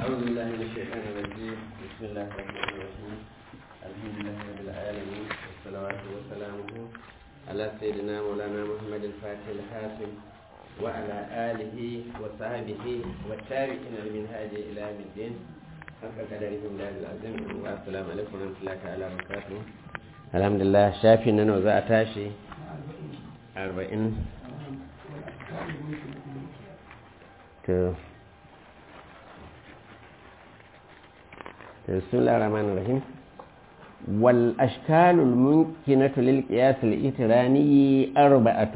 أعوذ بالله من الشيطان الرجيم بسم الله الرحمن الرحيم الحمد لله رب العالمين والصلوات وسلامه على سيدنا مولانا محمد الفاتح الحاسم وعلى آله وصحبه والتابعين من هذه إلى يوم الدين حق قدره الله العظيم والسلام عليكم ورحمة الله تعالى وبركاته الحمد لله شافي ننو ذا أتاشي أربعين to بسم الله الرحمن الرحيم والأشكال الممكنة للقياس الإتراني أربعة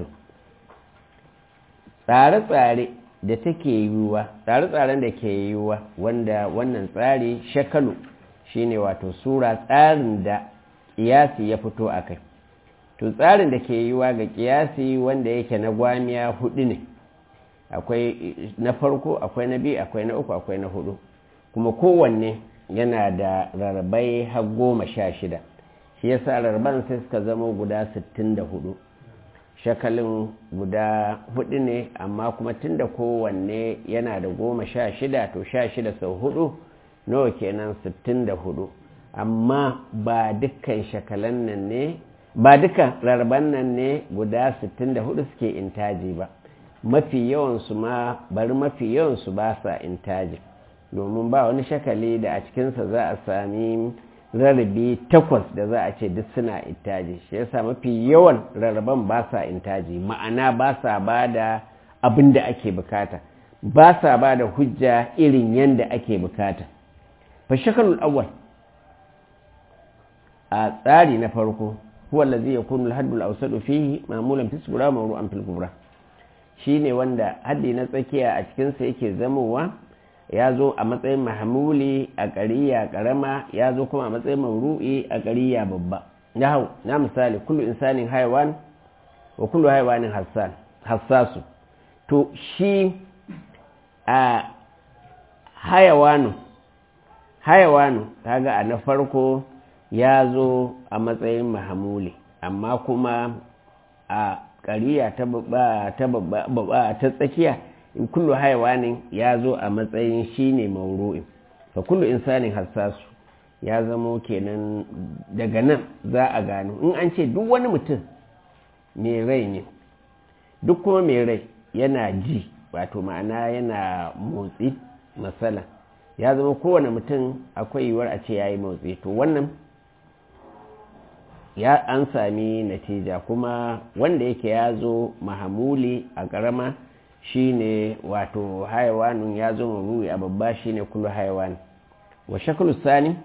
tsare-tsare da take yiwuwa tsare-tsaren da ke yiwuwa wanda wannan tsari shakalu shine wato sura tsarin da ƙiyasi ya fito a kai to tsarin da ke yiwuwa ga ƙiyasi wanda yake na gwamiya hudu ne akwai na farko akwai na biyu akwai na uku akwai na hudu kuma kowanne yana da rarrabai har goma sha shida shi yasa rarraban sai suka zama guda sittin da hudu shakalin guda hudu ne amma kuma tun da kowanne yana da goma sha shida to sha shida sau hudu nawa kenan sittin da hudu amma ba dukkan shakalan nan ne ba dukkan rarraban nan ne guda sittin da hudu suke intaji ba mafi yawansu ma bari mafi yawansu ba sa intaji domin ba wani shakali da a cikinsa za a sami rarrabe takwas da za a ce duk suna intaji shi yasa mafi yawan rarraban ba sa intaji ma'ana ba sa ba da abin da ake bukata ba sa ba da hujja irin yadda ake bukata fa shakalul awwal a tsari na farko huwa allazi yakunu al-haddul awsadu fihi ma'mulan fi sura mawru'an fil kubra shine wanda haddi na tsakiya a cikinsa yake zamowa ya zo a matsayin mahamuli a ƙariya ƙarama ya zo kuma a matsayin mauru'i a ƙariya babba na hau na misali kullu insanin haiwan wa kullu haiwanin hassasu to shi a hayawanu hayawanu kaga a na farko ya zo a matsayin mahamuli amma kuma a ƙariya ta babba ta tsakiya in kullu haiwanin ya zo a matsayin shine mauru'in fa kullu insanin hassasu ya zamo kenan daga nan za a gano in an ce duk wani mutum mai rai ne duk kuma mai rai yana ji wato ma'ana yana motsi matsala ya zama kowane mutum akwai yiwuwar a ce ya yi motsi to wannan ya an sami natija kuma wanda yake ya zo mahamuli a ƙarama shine wato haiwanin ya zo maruri a babba shine kullu haiwan wa shaklu sani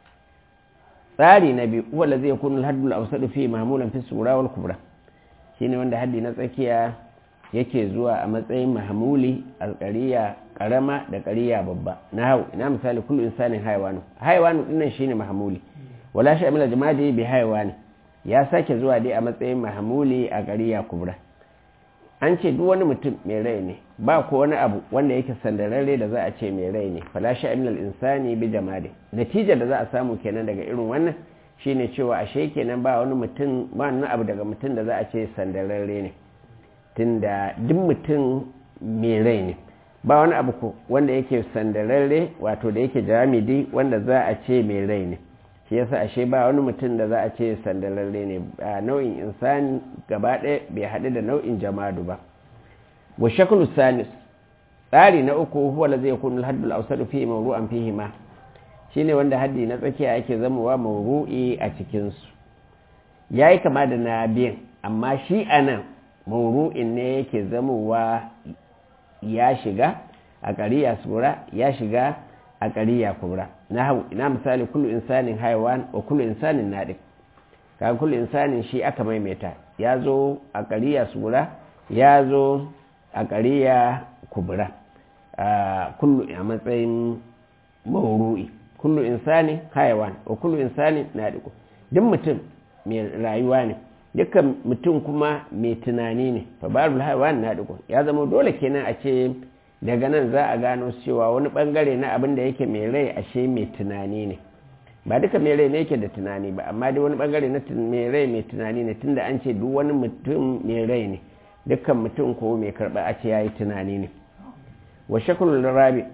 tsari na biyu wanda zai kunu haddul awsadu fi mahmulan fi sura wal kubra shine wanda haddi na tsakiya yake zuwa a matsayin mahmuli alƙariya ƙarama da ƙariya babba na hau ina misali kullu insanin haiwanu haiwanu dinnan shine mahmuli wala sha'mila jama'i bi haiwani ya sake zuwa dai a matsayin mahamuli a ƙariya kubra an ce duk wani mutum mai rai ne ba ko wani abu wanda yake sandararre da za a ce mai rai ne falashi aminal insani bi jamade natijar da za a samu kenan daga irin wannan shine cewa ashe kenan ba wani mutum ba wani abu daga mutum da za a ce sandararre ne tunda duk mutum mai rai ne ba wani abu ko wanda yake sandararre wato da yake jamidi wanda za a ce mai rai ne shi yasa ashe ba wani mutum da za a ce sandalarre ne a nau'in insani gaba ɗaya bai haɗu da nau'in jamadu ba wa shaklu salis tsari na uku huwa la zai kunu haddul awsadu fi mawru'an fihi ma shine wanda haddi na tsakiya yake zamowa mawru'i a cikin su yayi kama da na biyan amma shi anan mawru'in ne yake zamowa ya shiga a ƙariya sura ya shiga a ƙariya kubra na hau ina misali kullu insanin haiwan wa kullu insanin naɗin ka kullu insanin shi aka maimaita ya zo a ƙariya sura ya zo a ƙariya kubra kullu a matsayin mauru'i kullu insanin haiwan wa kullu insanin naɗin duk mutum mai rayuwa ne dukkan mutum kuma mai tunani ne fa barul haiwan naɗin ya zama dole kenan a ce daga nan za a gano cewa wani bangare na abin da yake mai rai ashe mai tunani ne ba duka mai rai ne yake da tunani ba amma dai wani bangare na mai rai mai tunani ne tunda an ce duk wani mutum mai rai ne dukkan mutum ko mai karba a ce yayi tunani ne wa shakulul rabi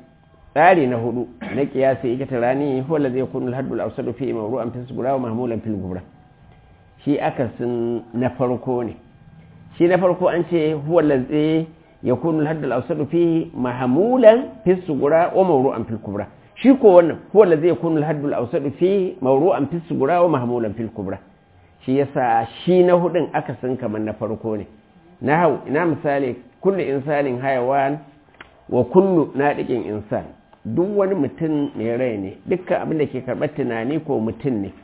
tsari na hudu na kiyasi ita tarani huwa zai kunu al-haddul awsadu fi mawru'an fi sugura wa mahmulan fil gubra shi akasin na farko ne shi na farko an ce huwa zai yakunu al-haddul awsadu fi mahmulan fi sugura wa mawru'an fil kubra shi ko wannan huwa zai kunu al-haddul awsadu fi mawru'an fi sugura wa mahmulan fil kubra shi yasa shi na hudun akasin kamar na farko ne na hau ina misali kullu insanin hayawan wa kullu nadiqin insan duk wani mutum mai rai ne dukkan abin da ke karɓar tunani ko mutum ne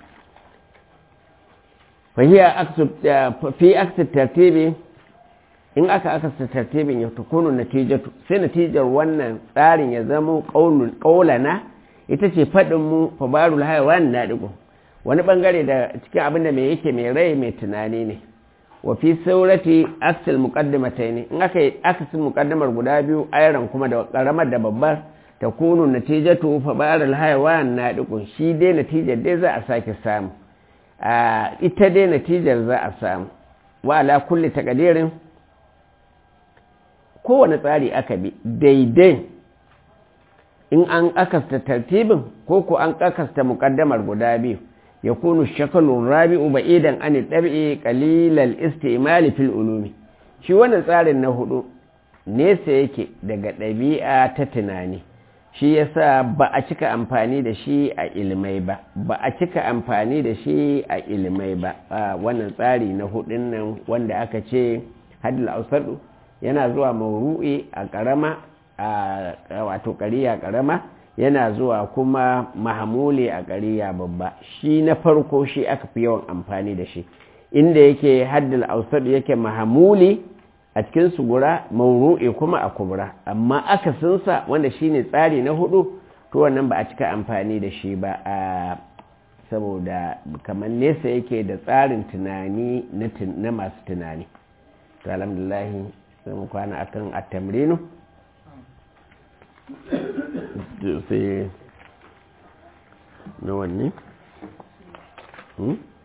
fi aksu tartibi in aka akasta tartibin ya tukunu natijatu sai natijar wannan tsarin ya zama ƙaulana ita ce faɗinmu fabarul haiwan na ɗigo wani ɓangare da cikin abin da mai yake mai rai mai tunani ne wa fi saurati aksil muqaddimatai ne in aka yi akasin muƙaddamar guda biyu ayran kuma da ƙaramar da babbar ta kunu natijatu fabarul haiwan na ɗigo shi dai natijar dai za a sake samu ita dai natijar za a samu wa ala kulli takadirin kowane tsari aka bi daidai in an akasta tartibin ko ko an akasta mukaddamar guda biyu ya kunu shakalun rabi'u ba'idan an ɗabi'i qalilal istimali fil ulumi shi wannan tsarin na hudu nesa yake daga ɗabi'a ta tunani shi yasa ba a cika amfani da shi a ilmai ba ba a cika amfani da shi a ilmai ba wannan tsari na hudun nan wanda aka ce hadil ausadu yana zuwa mauru'i a karama a wato kariya karama yana zuwa kuma mahamuli a kariya babba shi na farko shi aka fi yawan amfani da shi inda yake haddil ausadu yake mahamuli a cikin sugura mauru'i kuma a kubra amma akasinsa wanda shine tsari na hudu to wannan ba a cika amfani da shi ba a saboda kamar nesa yake da tsarin tunani na masu tunani to alhamdulahi sai mu kwana akan at-tamrinu sai na wanne?